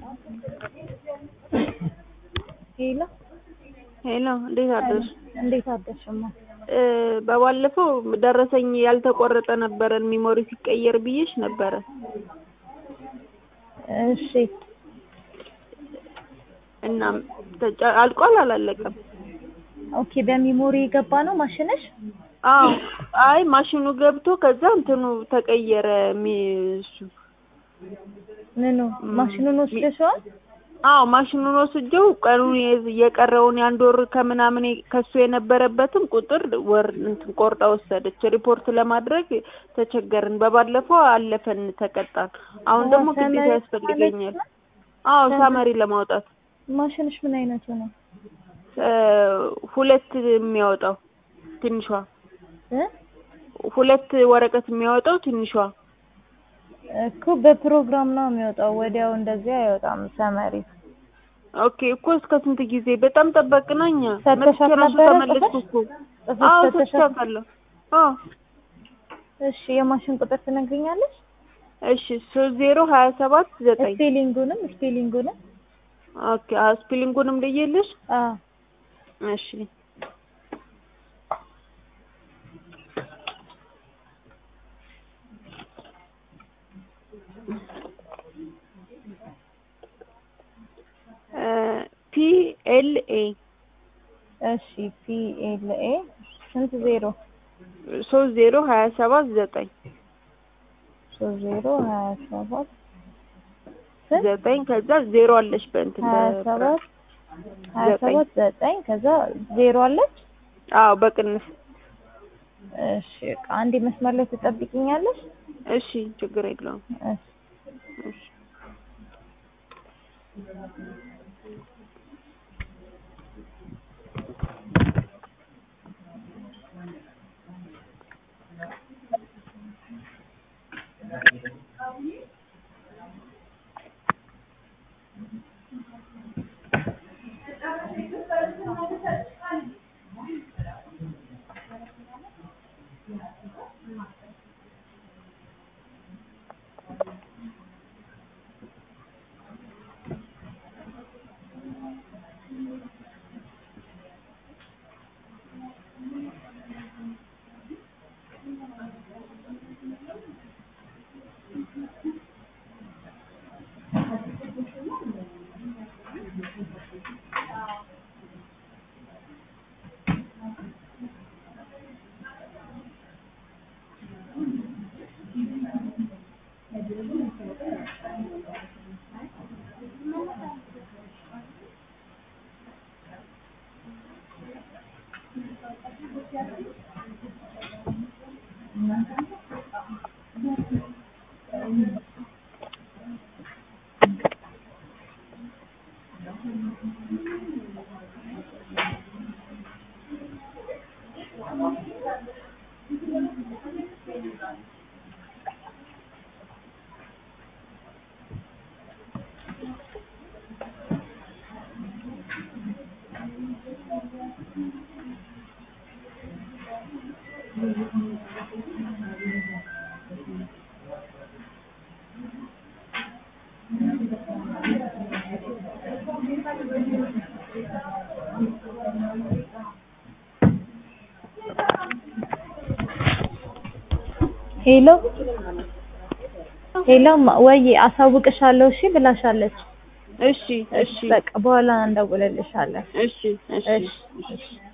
ሄሎ ሄሎ እንዴት አደርሽ? እንዴት አደርሽማ? እ በባለፈው ደረሰኝ ያልተቆረጠ ነበረን ሚሞሪ ሲቀየር ብዬሽ ነበረ። እሺ እና ተጫ- አልቋል አላለቀም? ኦኬ በሚሞሪ የገባ ነው ማሽንሽ? አዎ አይ ማሽኑ ገብቶ ከዛ እንትኑ ተቀየረ ሚ እሱ ምኑ ማሽኑን ወስደሽዋል? አዎ ማሽኑን ወስጄው ቀኑን የ- የቀረውን የአንድ ወር ከምናምን የ- ከሱ የነበረበትን ቁጥር ወር እንትን ቆርጣ ወሰደች። ሪፖርት ለማድረግ ተቸገርን። በባለፈው አለፈን ተቀጣን። አሁን አዎ፣ ደግሞ ግዴታ ሰመሪ ያስፈልገኛል። ማለት አዎ ሰመሪ- ሳመሪ ለማውጣት ማሽንሽ ምን አይነቱ ነው? እ ሁለት የሚያወጣው ትንሿ እ ሁለት ወረቀት የሚያወጣው ትንሿ እኮ በፕሮግራም ነው የሚወጣው፣ ወዲያው እንደዚህ አይወጣም። ሰመሪ ኦኬ እኮ እስከ ስንት ጊዜ በጣም ጠበቅን እኛ ፈተሻት መጥቼ እራሱ ነበረ ተመለስኩ ጽፈሽ? እኮ ጽፈሽ አዎ ፈተሻት? ሰጥቻታለሁ አዎ እሺ የማሽን ቁጥር ትነግሪኛለሽ? እሺ ሶስት ዜሮ ሀያ ሰባት ዘጠኝ ስፔሊንጉንም ስፔሊንጉንም ኦኬ አዎ ስፔሊንጉንም ልዬልሽ አዎ እሺ ፒ ኤል ኤ እሺ ፒ ኤል ኤ ስንት ዜሮ? ሶስት ዜሮ ሀያ ሰባት ዘጠኝ ሶስት ዜሮ ሀያ ሰባት ስንት? ዘጠኝ ከዛ ዜሮ አለሽ በእንትን ሀያ በ- ሰባት ሀያ ዘጠኝ ሰባት ዘጠኝ ከዛ ዜሮ አለች። አዎ በቅንፍ እሺ በቃ አንዴ መስመር ላይ ትጠብቂኛለሽ? እሺ ችግር የለውም እሺ እሺ ሄሎ ሄሎ ማ- ወይዬ አሳውቅሻለሁ እሺ ብላሻለች። እሺ እሺ በቃ በኋላ እንደውልልሻለን። እሺ እሺ እሺ እሺ